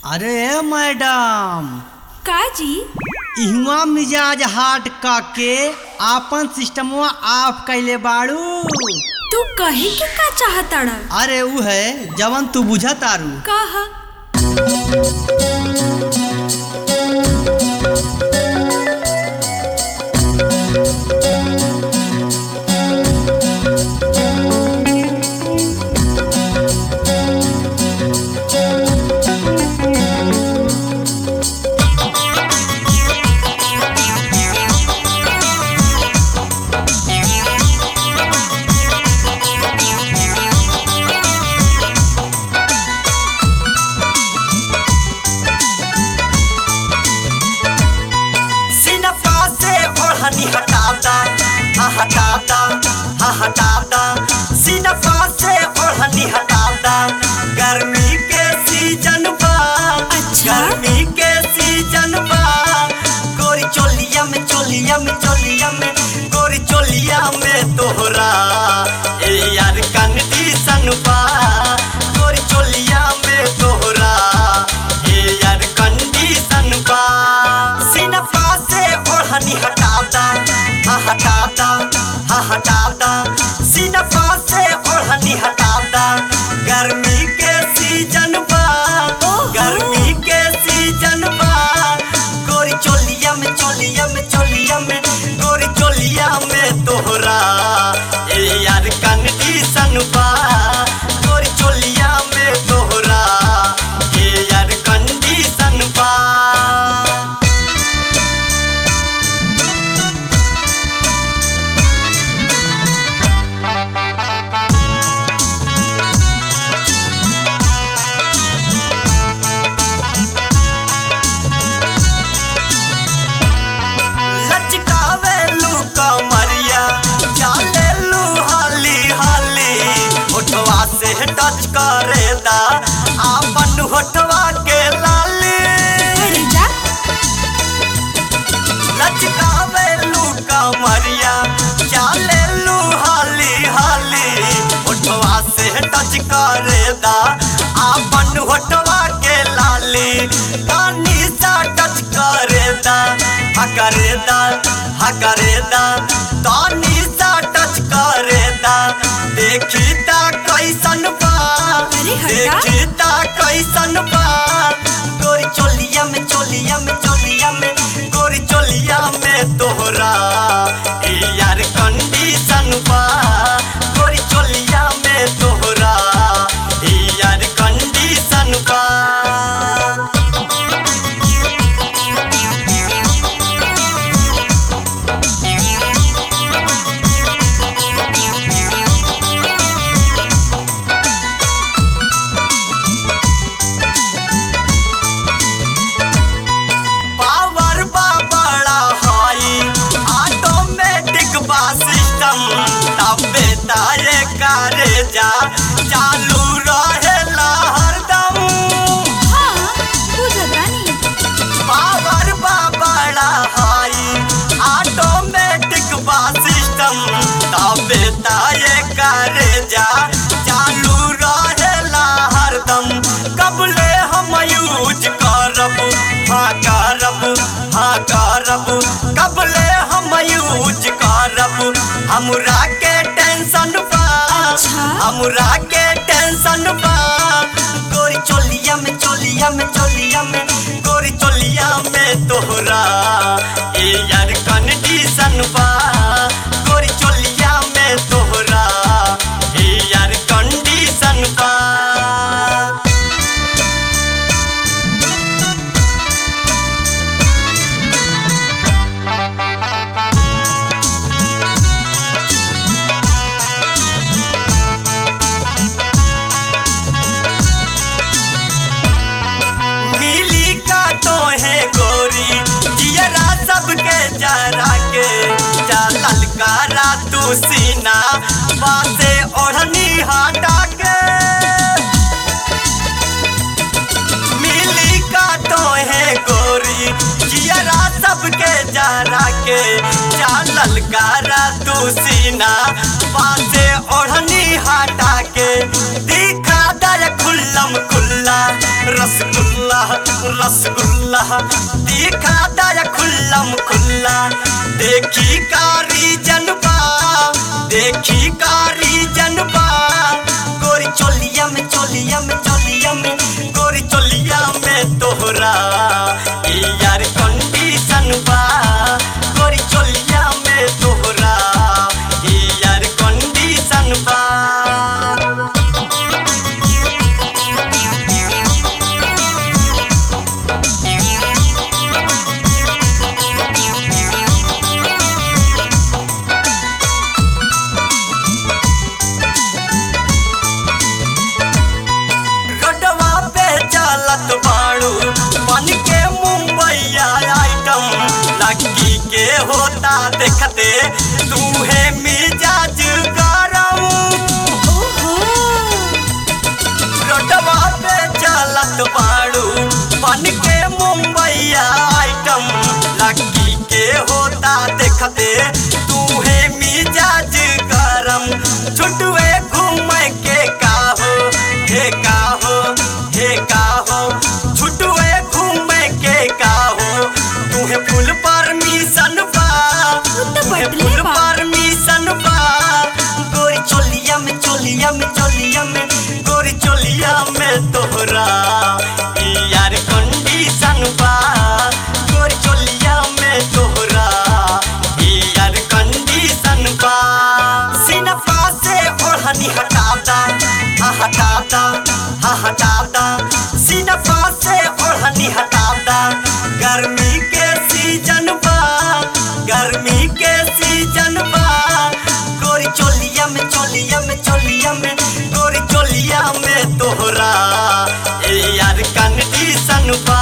अरे मैडम काजी इहवा मिजाज हाट काके आपन सिस्टमवा ऑफ कैले बाड़ू तू कहे के का चाहताड़ा अरे उ है जवन तू बुझा तारू कहा सिनफा से ओढ़नी हटाता हा हटाता हा हटाता सिनफा से ओढ़नी हटाता गर्मी के सीजन बा अच्छा। गर्मी के सीजन बा गोरी चोलिया में चोलिया में चोलिया में गोरी चोलिया में तोहरा ए यार कंडीशन बा गोरी चोलिया में तोहरा ए यार कंडीशन बा सिनफा से ओढ़नी हटाता हा हटाता हा हटाता सिनफा से ओढ़नी हटाता गर्मी के सीजन बा गर्मी के सीजन बा गोरी चोलिया में चोलिया में चोलिया में गोरी चोलिया में तोहरा ए यार कंडीशन बा गोरी चोलिया में तोहरा ए यार कंडीशन बा लचकावे लू कमरिया चाले लू हाली हाली होठवा से टच करे दा आपन होठवा के लाली अरे जा लचकावे लू कमरिया चाले लू हाली हाली होठवा से टच करे दा आपन होठवा के लाली कानी सा टच करे दा हा करे दा हा करे दा तानी सा टच करे दा देखी ता कैसन बा अरे हटा। देखी ता कैसन बा गोरी चोलिया में चोलिया में चोलिया में गोरी चोलिया में तोहरा ए यार कंडीशन बा गोरी चोलिया में तोहरा ए यार कंडीशन बा पावर बा बड़ा हाई ऑटोमेटिक बा सिस्टम तबे तारे करे जा चालू रहेला हरदम हाँ बुझतानी पावर बा बड़ा हाई ऑटोमेटिक बा सिस्टम तबे तारे करे जा चालू रहेला हरदम कबले हम यूज करब हाँ करब हाँ करब कबले हम यूज करब हमरा के टेंशन बा अच्छा। हमरा के टेंशन बा गोरी चोलिया में चोलिया में चोलिया में गोरी चोलिया में तोहरा ए यार कंडीशन बा गोरी चोलिया में तोहरा ए यार कंडीशन बा मिली का तो है गोरी जियरा सबके जरा के जा ललकारा तू सीना बासे ओढ़नी हटा के मिली का तो है गोरी जियरा सबके जरा के जा ललकारा तू सीना बासे ओढ़नी हटा के दिखा दर खुल्लम खुल्ला रसगुल्ला रसगुल्ला रसगुल्ला दिखा दया खुल्लम खुल्ला देखी कारी जनबा देखी कारी जनबा गोरी चोलिया में चोलिया में चोलिया में गोरी चोलिया में तोहरा ई यार कंडीशन बा गोरी चोलिया में तोहरा ई यार कंडीशन बा गडवा पे चलत बाड़ू बन के मुंबईया आइटम लड़की के होता देखते तू है मिजाज गरम ओहो गडवा पे चलत बाड़ू बन के मुंबईया आइटम लड़की के होता देखते तू है मिजाज गरम छुटवे घूम के काहो हे काहो हे काहो छुटवे घूम के काहो तुहे फुल परमिशन बा तो तुहे बदले फुल बा। परमिशन बा गोरी चोलिया में चोलिया में चोलिया में गोरी चोलिया में तोहरा ई यार कंडीशन बा गोरी चोलिया में तोहरा ई यार कंडीशन बा सिनफा से ओढ़नी हटाता हा हटाता हा हटाता सिनफा से ओढ़नी हटाता गर्मी के सीजन बा गर्मी के सीजन बा गोरी चोलिया में चोलिया में चोलिया में गोरी चोलिया में तोहरा ए यार कंडीशन बा